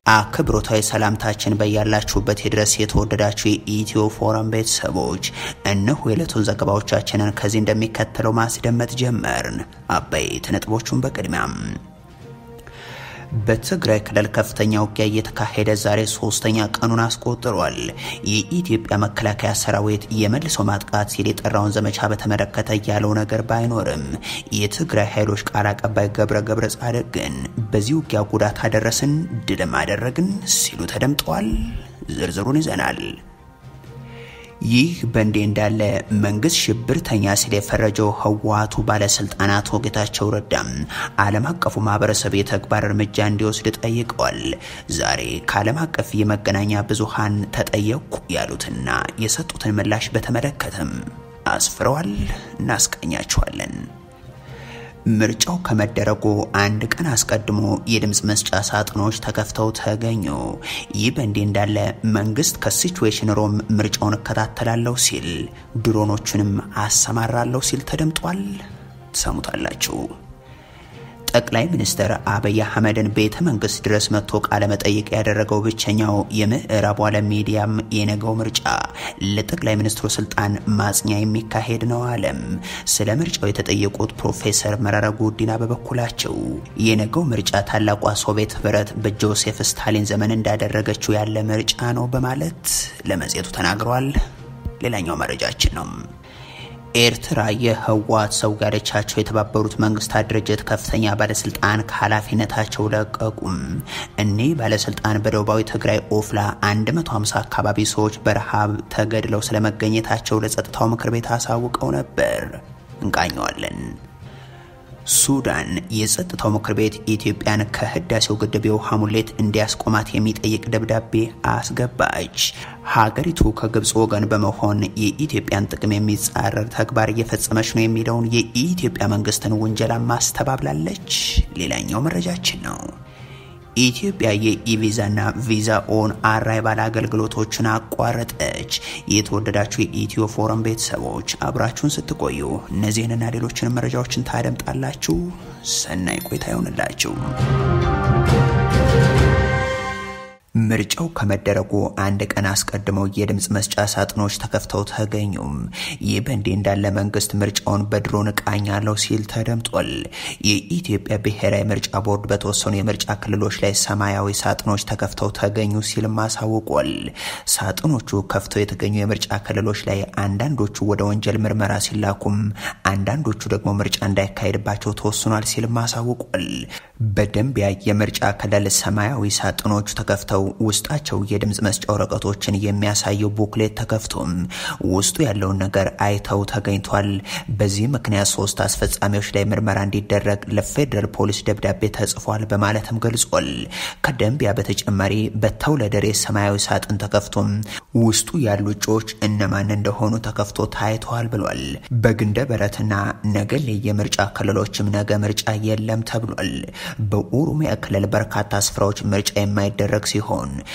አክብሮታዊ ሰላምታችን በያላችሁበት የድረስ የተወደዳችሁ የኢትዮ ፎረም ቤተሰቦች እነሆ የዕለቱን ዘገባዎቻችንን ከዚህ እንደሚከተለው ማስደመጥ ጀመርን። አበይት ነጥቦቹን በቅድሚያም በትግራይ ክልል ከፍተኛ ውጊያ እየተካሄደ ዛሬ ሶስተኛ ቀኑን አስቆጥሯል። የኢትዮጵያ መከላከያ ሰራዊት የመልሶ ማጥቃት ሲል የጠራውን ዘመቻ በተመለከተ ያለው ነገር ባይኖርም የትግራይ ኃይሎች ቃል አቀባይ ገብረ ገብረ ጻድቅ ግን በዚህ ውጊያ ጉዳት አደረስን፣ ድልም አደረግን ሲሉ ተደምጠዋል። ዝርዝሩን ይዘናል። ይህ በእንዲህ እንዳለ መንግስት ሽብርተኛ ሲል የፈረጀው ህወሓቱ ባለስልጣናት ጌታቸው ረዳም ዓለም አቀፉ ማህበረሰብ የተግባር እርምጃ እንዲወስድ ጠይቀዋል። ዛሬ ከዓለም አቀፍ የመገናኛ ብዙሃን ተጠየቁ ያሉትና የሰጡትን ምላሽ በተመለከተም አስፍረዋል። እናስቀኛቸዋለን። ምርጫው ከመደረጉ አንድ ቀን አስቀድሞ የድምፅ መስጫ ሳጥኖች ተከፍተው ተገኙ። ይህ በእንዲህ እንዳለ መንግስት ከሲቹዌሽን ሮም ምርጫውን እከታተላለሁ ሲል ድሮኖቹንም አሰማራለሁ ሲል ተደምጧል። ትሰሙታላችሁ። ጠቅላይ ሚኒስትር አብይ አህመድን ቤተ መንግስት ድረስ መጥቶ ቃለ መጠይቅ ያደረገው ብቸኛው የምዕራቡ ዓለም ሚዲያም የነገው ምርጫ ለጠቅላይ ሚኒስትሩ ስልጣን ማጽኛ የሚካሄድ ነው አለም። ስለ ምርጫው የተጠየቁት ፕሮፌሰር መረራ ጉዲና በበኩላቸው የነገው ምርጫ ታላቋ ሶቪየት ህብረት በጆሴፍ ስታሊን ዘመን እንዳደረገችው ያለ ምርጫ ነው በማለት ለመጽሔቱ ተናግረዋል። ሌላኛው መረጃችን ነው። ኤርትራ የህወሓት ሰው ጋለቻቸው የተባበሩት መንግስታት ድርጅት ከፍተኛ ባለስልጣን ከኃላፊነታቸው ለቀቁም። እኒህ ባለስልጣን በደቡባዊ ትግራይ ኦፍላ 150 አካባቢ ሰዎች በረሃብ ተገድለው ስለመገኘታቸው ለጸጥታው ምክር ቤት አሳውቀው ነበር። እንቃኘዋለን። ሱዳን የጸጥታው ምክር ቤት ኢትዮጵያን ከህዳሴው ግድብ የውሃ ሙሌት እንዲያስቆማት የሚጠይቅ ደብዳቤ አስገባች። ሀገሪቱ ከግብፅ ወገን በመሆን የኢትዮጵያን ጥቅም የሚጻረር ተግባር እየፈጸመች ነው የሚለውን የኢትዮጵያ መንግስትን ውንጀላ ማስተባብላለች። ሌላኛው መረጃችን ነው። ኢትዮጵያ የኢቪዛና ቪዛ ኦን አራይቫል አገልግሎቶችን አቋረጠች። የተወደዳችሁ የኢትዮ ፎረም ቤተሰቦች አብራችሁን ስትቆዩ እነዚህንና ሌሎችንም መረጃዎችን ታደምጣላችሁ። ሰናይ ቆይታ ይሆንላችሁ። ምርጫው ከመደረጉ አንድ ቀን አስቀድመው የድምፅ መስጫ ሳጥኖች ተከፍተው ተገኙም። ይህ በእንዲህ እንዳለ መንግስት ምርጫውን በድሮን እቃኛለሁ ሲል ተደምጧል። የኢትዮጵያ ብሔራዊ ምርጫ ቦርድ በተወሰኑ የምርጫ ክልሎች ላይ ሰማያዊ ሳጥኖች ተከፍተው ተገኙ ሲልም አሳውቋል። ሳጥኖቹ ከፍተው የተገኙ የምርጫ ክልሎች ላይ አንዳንዶቹ ወደ ወንጀል ምርመራ ሲላኩም፣ አንዳንዶቹ ደግሞ ምርጫ እንዳይካሄድባቸው ተወስኗል ሲልም አሳውቋል። በደንቢያ የምርጫ ክልል ሰማያዊ ሳጥኖቹ ተከፍተው ውስጣቸው የድምፅ መስጫ ወረቀቶችን የሚያሳየው ቡክሌት ተከፍቶም ውስጡ ያለውን ነገር አይተው ተገኝቷል። በዚህ ምክንያት ሶስት አስፈጻሚዎች ላይ ምርመራ እንዲደረግ ለፌዴራል ፖሊስ ደብዳቤ ተጽፏል በማለትም ገልጿል። ከደንቢያ በተጨማሪ በተውለደሬ ሰማያዊ ሳጥን ተከፍቶም ውስጡ ያሉ እጩዎች እነማን እንደሆኑ ተከፍቶ ታይተዋል ብሏል። በግንደ በረትና ነገሌ የምርጫ ክልሎችም ነገ ምርጫ የለም ተብሏል። በኦሮሚያ ክልል በርካታ ስፍራዎች ምርጫ የማይደረግ ሲሆን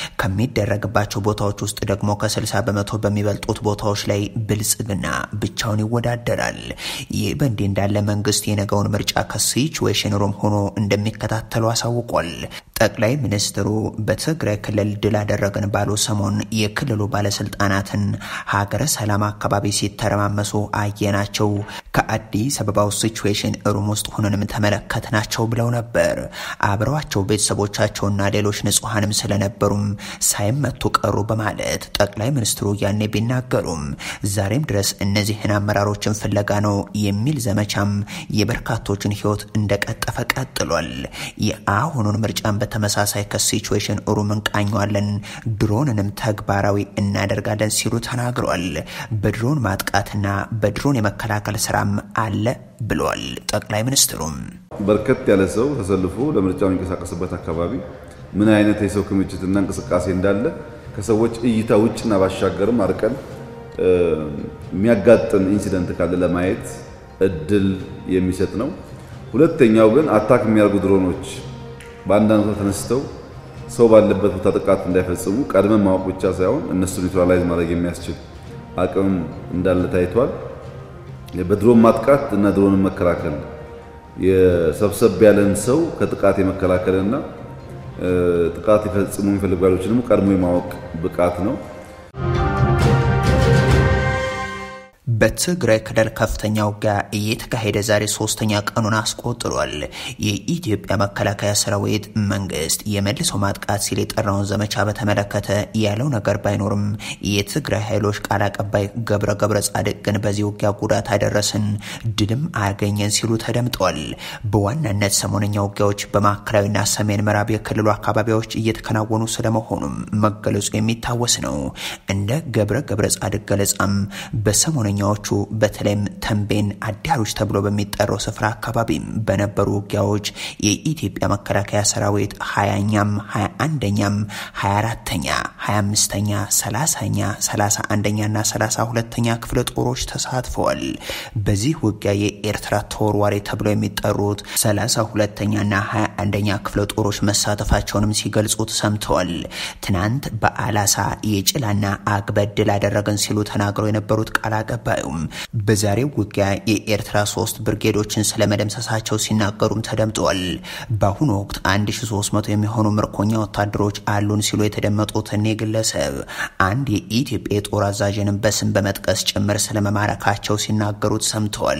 ከሚደረግባቸው ቦታዎች ውስጥ ደግሞ ከ60 በመቶ በሚበልጡት ቦታዎች ላይ ብልጽግና ብቻውን ይወዳደራል። ይህ በእንዲህ እንዳለ መንግስት የነገውን ምርጫ ከሲቹዌሽን ሩም ሆኖ እንደሚከታተሉ አሳውቋል። ጠቅላይ ሚኒስትሩ በትግራይ ክልል ድል አደረግን ባሉ ሰሞን የክልሉ ባለስልጣናትን ሀገረ ሰላም አካባቢ ሲተረማመሱ አየናቸው፣ ከአዲስ አበባው ሲቹዌሽን ሩም ውስጥ ሆነንም ተመለከትናቸው ብለው ነበር። አብረዋቸው ቤተሰቦቻቸውና ሌሎች ንጹሐንም ስለነበሩም ሳይመቱ ቀሩ በማለት ጠቅላይ ሚኒስትሩ ያኔ ቢናገሩም ዛሬም ድረስ እነዚህን አመራሮችን ፍለጋ ነው የሚል ዘመቻም የበርካቶችን ሕይወት እንደቀጠፈ ቀጥሏል። የአሁኑን ምርጫን በተመሳሳይ ከሲቹዌሽን ሩም እንቃኘዋለን፣ ድሮንንም ተግባራዊ እናደርጋለን ሲሉ ተናግረዋል። በድሮን ማጥቃትና በድሮን የመከላከል ስራም አለ ብሏል ጠቅላይ ሚኒስትሩም። በርከት ያለ ሰው ተሰልፎ ለምርጫው የሚንቀሳቀስበት አካባቢ ምን አይነት የሰው ክምችትና እንቅስቃሴ እንዳለ ከሰዎች እይታ ውጭና ባሻገርም አርቀን የሚያጋጥም ኢንሲደንት ካለ ለማየት እድል የሚሰጥ ነው። ሁለተኛው ግን አታክ የሚያደርጉ ድሮኖች በአንዳንድ ቦታ ተነስተው ሰው ባለበት ቦታ ጥቃት እንዳይፈጽሙ ቀድመን ማወቅ ብቻ ሳይሆን እነሱ ኒውትራላይዝ ማድረግ የሚያስችል አቅም እንዳለ ታይቷል። በድሮን ማጥቃት እና ድሮንን መከላከል የሰብሰብ ያለን ሰው ከጥቃት የመከላከልና ጥቃት ሊፈጽሙ የሚፈልጉ ኃይሎችን ደግሞ ቀድሞ የማወቅ ብቃት ነው። በትግራይ ክልል ከፍተኛ ውጊያ እየተካሄደ ዛሬ ሶስተኛ ቀኑን አስቆጥሯል። የኢትዮጵያ መከላከያ ሰራዊት መንግስት የመልሶ ማጥቃት ሲል የጠራውን ዘመቻ በተመለከተ ያለው ነገር ባይኖርም የትግራይ ኃይሎች ቃል አቀባይ ገብረ ገብረ ጻድቅ ግን በዚህ ውጊያ ጉዳት አደረስን፣ ድልም አገኘን ሲሉ ተደምጠዋል። በዋናነት ሰሞነኛ ውጊያዎች በማዕከላዊና ሰሜን ምዕራብ የክልሉ አካባቢዎች እየተከናወኑ ስለመሆኑም መገለጹ የሚታወስ ነው። እንደ ገብረ ገብረ ጻድቅ ገለጻም በሰሞነኛ ኛዎቹ በተለይም ተንቤን አዳሮች ተብሎ በሚጠራው ስፍራ አካባቢም በነበሩ ውጊያዎች የኢትዮጵያ መከላከያ ሰራዊት ሀያኛም ሀያ አንደኛም ሀያ አራተኛ ሀያ አምስተኛ ሰላሳኛ ሰላሳ አንደኛ ና ሰላሳ ሁለተኛ ክፍለ ጦሮች ተሳትፈዋል። በዚህ ውጊያ የኤርትራ ተወርዋሪ ተብለው የሚጠሩት ሰላሳ ሁለተኛ ና ሀያ አንደኛ ክፍለ ጦሮች መሳተፋቸውንም ሲገልጹት ሰምተዋል። ትናንት በአላሳ የጭላና አግበድል አደረገን ሲሉ ተናግረው የነበሩት ቃል አቀባዩም በዛሬው ውጊያ የኤርትራ ሶስት ብርጌዶችን ስለመደምሰሳቸው ሲናገሩም ተደምጠዋል። በአሁኑ ወቅት 1300 የሚሆኑ ምርኮኛ ወታደሮች አሉን ሲሉ የተደመጡት እኔ ግለሰብ አንድ የኢትዮጵያ የጦር አዛዥንም በስም በመጥቀስ ጭምር ስለመማረካቸው ሲናገሩት ሰምተዋል።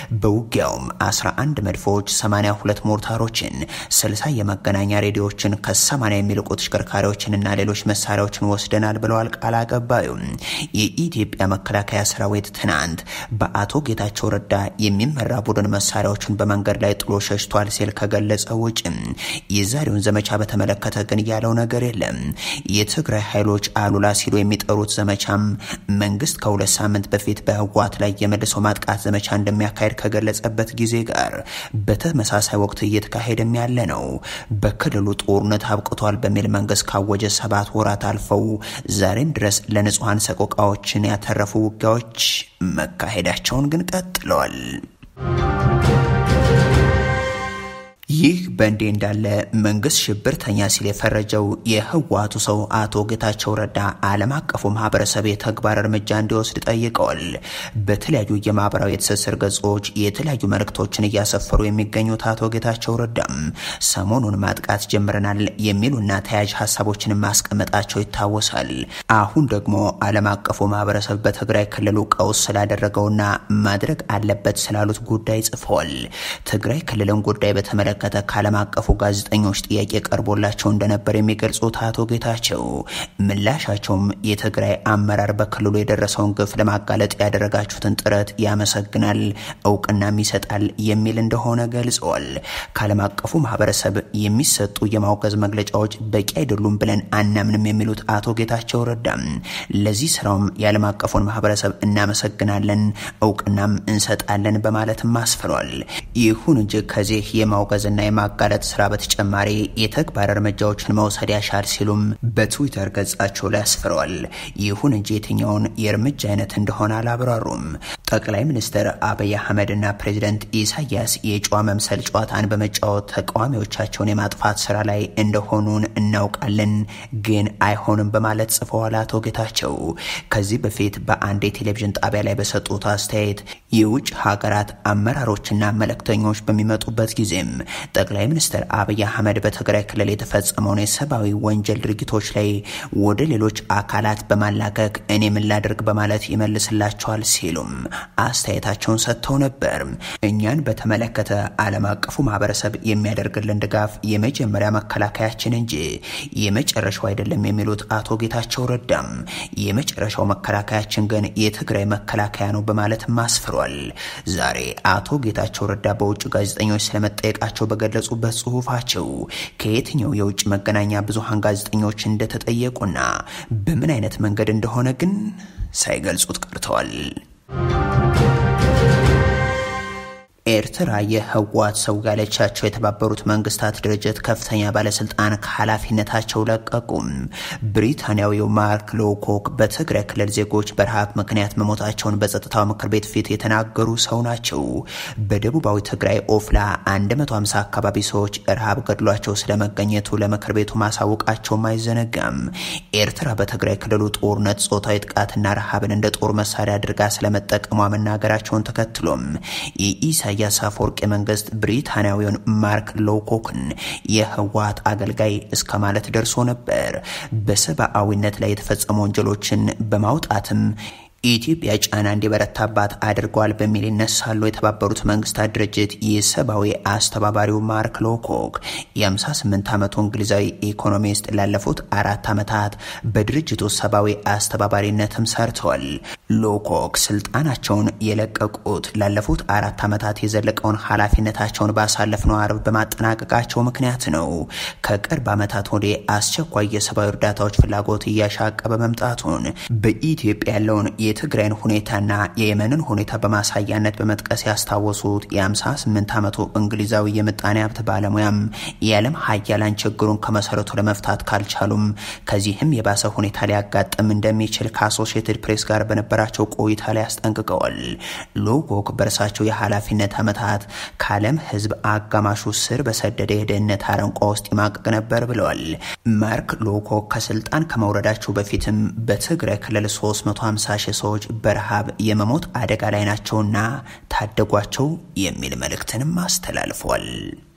በውጊያውም 11 መድፎች፣ 82 ሞርታሮችን፣ 60 የመገናኛ ሬዲዮዎችን ከ80 የሚልቁ ተሽከርካሪዎችንና ሌሎች መሳሪያዎችን ወስደናል ብለዋል ቃል አቀባዩም የኢትዮጵያ መከላከያ ሰራዊት ትናንት በአቶ ጌታቸው ረዳ የሚመራ ቡድን መሳሪያዎችን በመንገድ ላይ ጥሎ ሸሽቷል ሲል ከገለጸ ውጭ የዛሬውን ዘመቻ በተመለከተ ግን ያለው ነገር የለም። የትግራይ ኃይሎች አሉላ ሲሉ የሚጠሩት ዘመቻም መንግስት ከሁለት ሳምንት በፊት በህወሓት ላይ የመልሶ ማጥቃት ዘመቻ እንደሚያካሄድ ከገለጸበት ጊዜ ጋር በተመሳሳይ ወቅት እየተካሄደም ያለ ነው። በክልሉ ጦርነት አብቅቷል በሚል መንግስት ካወጀ ሰባት ወራት አልፈው ዛሬም ድረስ ለንጹሐን ሰቆቃዎችን ያተረፉ ውጊያዎች መካሄዳቸውን ግን ቀጥለዋል። ይህ በእንዲህ እንዳለ መንግስት ሽብርተኛ ሲል የፈረጀው የህወሓቱ ሰው አቶ ጌታቸው ረዳ ዓለም አቀፉ ማህበረሰብ የተግባር እርምጃ እንዲወስድ ጠይቀዋል። በተለያዩ የማህበራዊ የትስስር ገጾች የተለያዩ መልእክቶችን እያሰፈሩ የሚገኙት አቶ ጌታቸው ረዳም ሰሞኑን ማጥቃት ጀምረናል የሚሉና ተያያዥ ሀሳቦችን ማስቀመጣቸው ይታወሳል። አሁን ደግሞ ዓለም አቀፉ ማህበረሰብ በትግራይ ክልሉ ቀውስ ስላደረገውና ማድረግ አለበት ስላሉት ጉዳይ ጽፈዋል። ትግራይ ክልልን ጉዳይ በተመለከተ ከዓለም አቀፉ ጋዜጠኞች ጥያቄ ቀርቦላቸው እንደነበር የሚገልጹት አቶ ጌታቸው ምላሻቸውም የትግራይ አመራር በክልሉ የደረሰውን ግፍ ለማጋለጥ ያደረጋችሁትን ጥረት ያመሰግናል፣ እውቅናም ይሰጣል የሚል እንደሆነ ገልጸዋል። ከዓለም አቀፉ ማህበረሰብ የሚሰጡ የማውገዝ መግለጫዎች በቂ አይደሉም ብለን አናምንም የሚሉት አቶ ጌታቸው ረዳም ለዚህ ስራውም የዓለም አቀፉን ማህበረሰብ እናመሰግናለን፣ እውቅናም እንሰጣለን በማለትም አስፍሯል። ይሁን እንጂ ከዚህ የማውገዝና የማጋለጥ ስራ በተጨማሪ የተግባር እርምጃዎችን መውሰድ ያሻል ሲሉም በትዊተር ገጻቸው ላይ አስፍረዋል። ይሁን እንጂ የትኛውን የእርምጃ አይነት እንደሆነ አላብራሩም። ጠቅላይ ሚኒስትር አብይ አህመድና ፕሬዚደንት ኢሳያስ የጨዋ መምሰል ጨዋታን በመጫወት ተቃዋሚዎቻቸውን የማጥፋት ስራ ላይ እንደሆኑን እናውቃለን፣ ግን አይሆንም በማለት ጽፈዋል። አቶ ጌታቸው ከዚህ በፊት በአንድ የቴሌቪዥን ጣቢያ ላይ በሰጡት አስተያየት የውጭ ሀገራት አመራሮችና መልእክተኞች በሚመጡበት ጊዜም ጠቅላይ ሚኒስትር አብይ አህመድ በትግራይ ክልል የተፈጸመውን የሰብአዊ ወንጀል ድርጊቶች ላይ ወደ ሌሎች አካላት በማላከክ እኔ ምን ላድርግ በማለት ይመልስላቸዋል ሲሉም አስተያየታቸውን ሰጥተው ነበር። እኛን በተመለከተ ዓለም አቀፉ ማህበረሰብ የሚያደርግልን ድጋፍ የመጀመሪያ መከላከያችን እንጂ የመጨረሻው አይደለም የሚሉት አቶ ጌታቸው ረዳም የመጨረሻው መከላከያችን ግን የትግራይ መከላከያ ነው በማለትም አስፍሯል። ዛሬ አቶ ጌታቸው ረዳ በውጭ ጋዜጠኞች ስለመጠየቃቸው በገለጹበት ጽሁፋቸው ከየትኛው የውጭ መገናኛ ብዙሃን ጋዜጠኞች እንደተጠየቁና በምን አይነት መንገድ እንደሆነ ግን ሳይገልጹት ቀርተዋል። ኤርትራ የህወሓት ሰው ያለቻቸው የተባበሩት መንግስታት ድርጅት ከፍተኛ ባለስልጣን ከኃላፊነታቸው ለቀቁም። ብሪታንያዊው ማርክ ሎኮክ በትግራይ ክልል ዜጎች በረሃብ ምክንያት መሞታቸውን በጸጥታው ምክር ቤት ፊት የተናገሩ ሰው ናቸው። በደቡባዊ ትግራይ ኦፍላ 150 አካባቢ ሰዎች ረሃብ ገድሏቸው ስለመገኘቱ ለምክር ቤቱ ማሳወቃቸውም አይዘነጋም። ኤርትራ በትግራይ ክልሉ ጦርነት ጾታዊ ጥቃትና ረሃብን እንደ ጦር መሳሪያ አድርጋ ስለመጠቀሟ መናገራቸውን ተከትሎም የኢሳ የኢሳያስ አፈወርቂ መንግስት ብሪታንያዊውን ማርክ ሎኮክን የህወሓት አገልጋይ እስከ ማለት ደርሶ ነበር። በሰብአዊነት ላይ የተፈጸሙ ወንጀሎችን በማውጣትም ኢትዮጵያ ጫና እንዲበረታባት አድርጓል በሚል ይነሳሉ። የተባበሩት መንግስታት ድርጅት የሰብአዊ አስተባባሪው ማርክ ሎኮክ የ58 ዓመቱ እንግሊዛዊ ኢኮኖሚስት ላለፉት አራት ዓመታት በድርጅቱ ሰብአዊ አስተባባሪነትም ሰርተዋል። ሎኮክ ስልጣናቸውን የለቀቁት ላለፉት አራት ዓመታት የዘለቀውን ኃላፊነታቸውን ባሳለፍነው አርብ በማጠናቀቃቸው ምክንያት ነው። ከቅርብ ዓመታት ወዲህ አስቸኳይ የሰብአዊ እርዳታዎች ፍላጎት እያሻቀበ መምጣቱን በኢትዮጵያ ያለውን የትግራይን ሁኔታና የየመንን ሁኔታ በማሳያነት በመጥቀስ ያስታወሱት የ58 ዓመቱ እንግሊዛዊ የምጣኔ ሀብት ባለሙያም የዓለም ሀያላን ችግሩን ከመሰረቱ ለመፍታት ካልቻሉም ከዚህም የባሰ ሁኔታ ሊያጋጥም እንደሚችል ከአሶሺየትድ ፕሬስ ጋር በነበራቸው ቆይታ ላይ አስጠንቅቀዋል። ሎኮክ በእርሳቸው የኃላፊነት ዓመታት ከዓለም ሕዝብ አጋማሹ ስር በሰደደ የድህነት አረንቋ ውስጥ ይማቅቅ ነበር ብለዋል። ማርክ ሎኮክ ከስልጣን ከመውረዳቸው በፊትም በትግራይ ክልል 350 ሺህ ሰዎች በረሃብ የመሞት አደጋ ላይ ናቸውና ታደጓቸው የሚል መልእክትንም አስተላልፏል።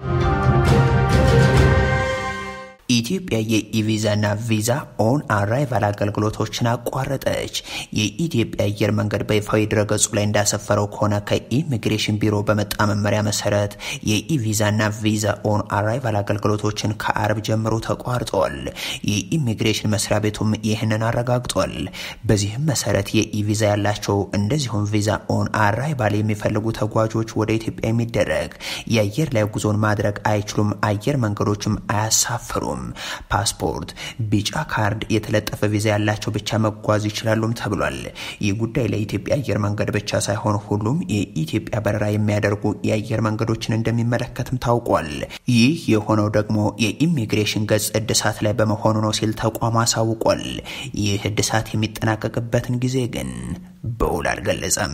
ኢትዮጵያ የኢቪዛና ቪዛ ኦን አራይቫል አገልግሎቶችን አቋረጠች። የኢትዮጵያ አየር መንገድ በይፋዊ ድረገጹ ላይ እንዳሰፈረው ከሆነ ከኢሚግሬሽን ቢሮ በመጣ መመሪያ መሰረት የኢቪዛና ቪዛ ኦን አራይቫል አገልግሎቶችን ከአርብ ጀምሮ ተቋርጠዋል። የኢሚግሬሽን መስሪያ ቤቱም ይህንን አረጋግጧል። በዚህም መሰረት የኢቪዛ ያላቸው እንደዚሁም ቪዛ ኦን አራይቫል የሚፈልጉ ተጓዦች ወደ ኢትዮጵያ የሚደረግ የአየር ላይ ጉዞን ማድረግ አይችሉም። አየር መንገዶችም አያሳፍሩም። ፓስፖርት፣ ቢጫ ካርድ፣ የተለጠፈ ቪዛ ያላቸው ብቻ መጓዝ ይችላሉም ተብሏል። ይህ ጉዳይ ለኢትዮጵያ አየር መንገድ ብቻ ሳይሆን ሁሉም የኢትዮጵያ በረራ የሚያደርጉ የአየር መንገዶችን እንደሚመለከትም ታውቋል። ይህ የሆነው ደግሞ የኢሚግሬሽን ገጽ እድሳት ላይ በመሆኑ ነው ሲል ተቋሙ አሳውቋል። ይህ እድሳት የሚጠናቀቅበትን ጊዜ ግን በውል አልገለጸም።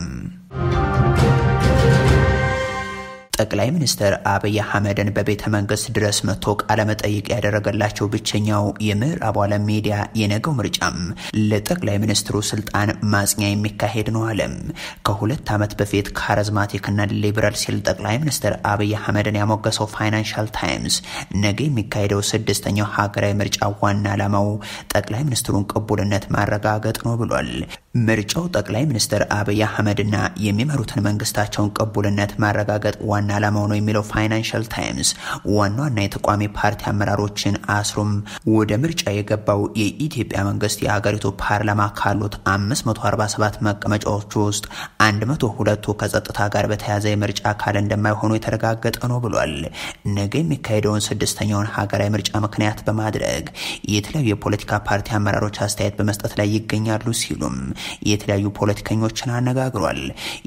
ጠቅላይ ሚኒስትር አብይ አህመድን በቤተ መንግስት ድረስ መጥቶ ቃለመጠይቅ ያደረገላቸው ብቸኛው የምዕራቡ ዓለም ሚዲያ የነገው ምርጫም ለጠቅላይ ሚኒስትሩ ስልጣን ማጽኛ የሚካሄድ ነው አለም። ከሁለት ዓመት በፊት ካሪዝማቲክና ሊበራል ሲል ጠቅላይ ሚኒስትር አብይ አህመድን ያሞገሰው ፋይናንሻል ታይምስ ነገ የሚካሄደው ስድስተኛው ሀገራዊ ምርጫ ዋና ዓላማው ጠቅላይ ሚኒስትሩን ቅቡልነት ማረጋገጥ ነው ብሏል። ምርጫው ጠቅላይ ሚኒስትር አብይ አህመድና የሚመሩትን መንግስታቸውን ቅቡልነት ማረጋገጥ ዋና ዓላማው ነው የሚለው ፋይናንሻል ታይምስ ዋና ዋና የተቋሚ ፓርቲ አመራሮችን አስሮም ወደ ምርጫ የገባው የኢትዮጵያ መንግስት የሀገሪቱ ፓርላማ ካሉት 547 መቀመጫዎች ውስጥ 102ቱ ከጸጥታ ጋር በተያያዘ የምርጫ አካል እንደማይሆኑ የተረጋገጠ ነው ብሏል። ነገ የሚካሄደውን ስድስተኛውን ሀገራዊ ምርጫ ምክንያት በማድረግ የተለያዩ የፖለቲካ ፓርቲ አመራሮች አስተያየት በመስጠት ላይ ይገኛሉ ሲሉም የተለያዩ ፖለቲከኞችን አነጋግሯል።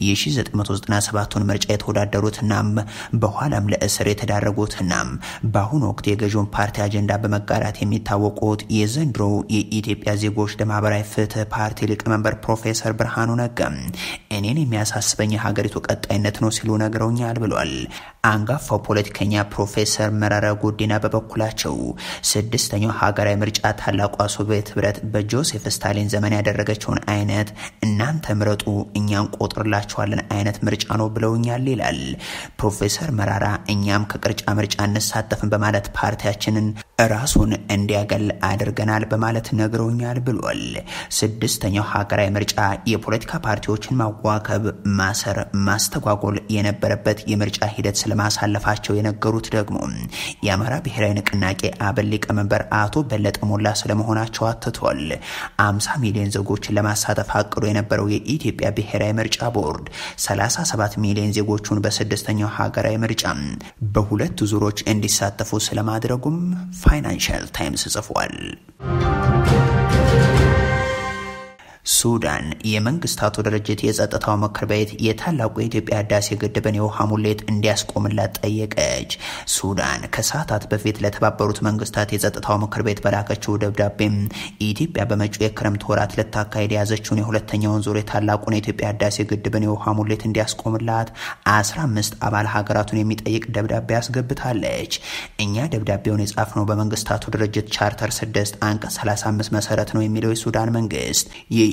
የ1997ቱን ምርጫ የተወዳደሩትናም በኋላም ለእስር የተዳረጉትናም በአሁኑ ወቅት የገዢውን ፓርቲ አጀንዳ በመጋራት የሚታወቁት የዘንድሮው የኢትዮጵያ ዜጎች ለማህበራዊ ፍትህ ፓርቲ ሊቀመንበር ፕሮፌሰር ብርሃኑ ነጋ እኔን የሚያሳስበኝ የሀገሪቱ ቀጣይነት ነው ሲሉ ነግረውኛል ብሏል። አንጋፋው ፖለቲከኛ ፕሮፌሰር መረራ ጉዲና በበኩላቸው ስድስተኛው ሀገራዊ ምርጫ ታላቋ ሶቪየት ህብረት በጆሴፍ ስታሊን ዘመን ያደረገችውን አይነት እናንተ ምረጡ እኛ እንቆጥርላችኋለን አይነት ምርጫ ነው ብለውኛል ይላል ፕሮፌሰር መራራ። እኛም ከቅርጫ ምርጫ እንሳተፍን በማለት ፓርቲያችንን ራሱን እንዲያገል አድርገናል በማለት ነግረውኛል ብሏል። ስድስተኛው ሀገራዊ ምርጫ የፖለቲካ ፓርቲዎችን ማዋከብ፣ ማሰር፣ ማስተጓጎል የነበረበት የምርጫ ሂደት ስለማሳለፋቸው የነገሩት ደግሞ የአማራ ብሔራዊ ንቅናቄ አብን ሊቀመንበር አቶ በለጠ ሞላ ስለመሆናቸው አትቷል። አምሳ ሚሊዮን ዜጎችን ለማሳተፍ አቅዶ የነበረው የኢትዮጵያ ብሔራዊ ምርጫ ቦርድ 37 ሚሊዮን ዜጎቹን በስድስተኛው ሀገራዊ ምርጫ በሁለት ዙሮች እንዲሳተፉ ስለማድረጉም ፋይናንሻል ታይምስ ጽፏል። ሱዳን የመንግስታቱ ድርጅት የጸጥታው ምክር ቤት የታላቁ የኢትዮጵያ ህዳሴ ግድብን የውሃ ሙሌት እንዲያስቆምላት ጠየቀች። ሱዳን ከሰዓታት በፊት ለተባበሩት መንግስታት የጸጥታው ምክር ቤት በላከችው ደብዳቤም ኢትዮጵያ በመጪው የክረምት ወራት ልታካሄድ የያዘችውን የሁለተኛውን ዙር የታላቁን የኢትዮጵያ ህዳሴ ግድብን የውሃ ሙሌት እንዲያስቆምላት 15 አባል ሀገራቱን የሚጠይቅ ደብዳቤ አስገብታለች። እኛ ደብዳቤውን የጻፍነው በመንግስታቱ ድርጅት ቻርተር 6 አንቀጽ 35 መሰረት ነው የሚለው የሱዳን መንግስት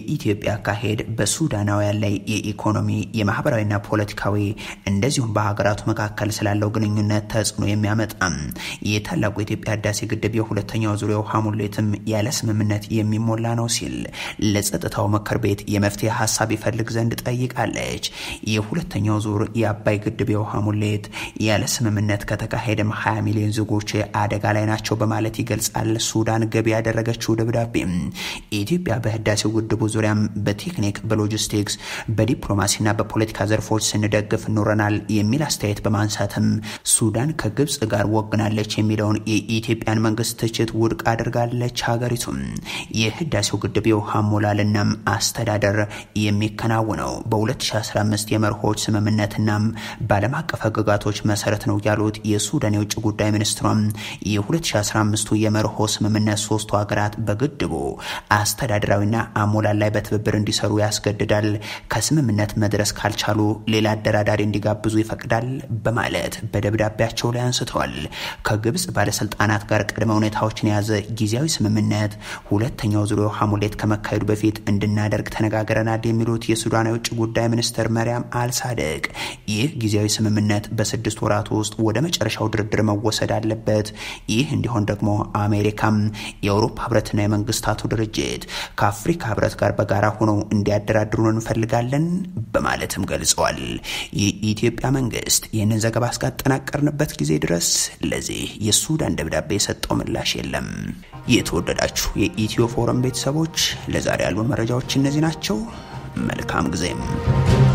የኢትዮጵያ አካሄድ በሱዳናውያን ላይ የኢኮኖሚ የማህበራዊና ፖለቲካዊ እንደዚሁም በሀገራቱ መካከል ስላለው ግንኙነት ተጽዕኖ የሚያመጣም የታላቁ የኢትዮጵያ ህዳሴ ግድብ የሁለተኛው ዙሪያ ውሃ ሙሌትም ያለ ስምምነት የሚሞላ ነው ሲል ለጸጥታው ምክር ቤት የመፍትሄ ሀሳብ ይፈልግ ዘንድ ጠይቃለች። የሁለተኛው ዙር የአባይ ግድብ የውሃ ሙሌት ያለ ስምምነት ከተካሄደም 20 ሚሊዮን ዜጎች አደጋ ላይ ናቸው በማለት ይገልጻል። ሱዳን ገቢ ያደረገችው ደብዳቤ ኢትዮጵያ በህዳሴው ግድቡ ዙሪያም በቴክኒክ በሎጂስቲክስ በዲፕሎማሲና በፖለቲካ ዘርፎች ስንደግፍ ኖረናል የሚል አስተያየት በማንሳትም ሱዳን ከግብጽ ጋር ወግናለች የሚለውን የኢትዮጵያን መንግስት ትችት ውድቅ አድርጋለች። ሀገሪቱም የህዳሴው ግድብ የውሃ ሞላልናም አስተዳደር የሚከናወነው በ2015 የመርሆች ስምምነትናም በዓለም አቀፍ ህግጋቶች መሰረት ነው ያሉት የሱዳን የውጭ ጉዳይ ሚኒስትሯም የ2015ቱ የመርሆ ስምምነት ሶስቱ ሀገራት በግድቡ አስተዳደራዊና አሞላል ላይ በትብብር እንዲሰሩ ያስገድዳል። ከስምምነት መድረስ ካልቻሉ ሌላ አደራዳሪ እንዲጋብዙ ይፈቅዳል በማለት በደብዳቤያቸው ላይ አንስተዋል። ከግብጽ ባለስልጣናት ጋር ቅድመ ሁኔታዎችን የያዘ ጊዜያዊ ስምምነት ሁለተኛው ዙሪያ ውሃ ሙሌት ከመካሄዱ በፊት እንድናደርግ ተነጋግረናል የሚሉት የሱዳን የውጭ ጉዳይ ሚኒስትር መሪያም አልሳደቅ ይህ ጊዜያዊ ስምምነት በስድስት ወራት ውስጥ ወደ መጨረሻው ድርድር መወሰድ አለበት። ይህ እንዲሆን ደግሞ አሜሪካም የአውሮፓ ህብረትና የመንግስታቱ ድርጅት ከአፍሪካ ህብረት ጋር በጋራ ሆነው እንዲያደራድሩን እንፈልጋለን በማለትም ገልጸዋል። የኢትዮጵያ መንግስት ይህንን ዘገባ እስካጠናቀርንበት ጊዜ ድረስ ለዚህ የሱዳን ደብዳቤ የሰጠው ምላሽ የለም። የተወደዳችሁ የኢትዮ ፎረም ቤተሰቦች ለዛሬ ያሉን መረጃዎች እነዚህ ናቸው። መልካም ጊዜም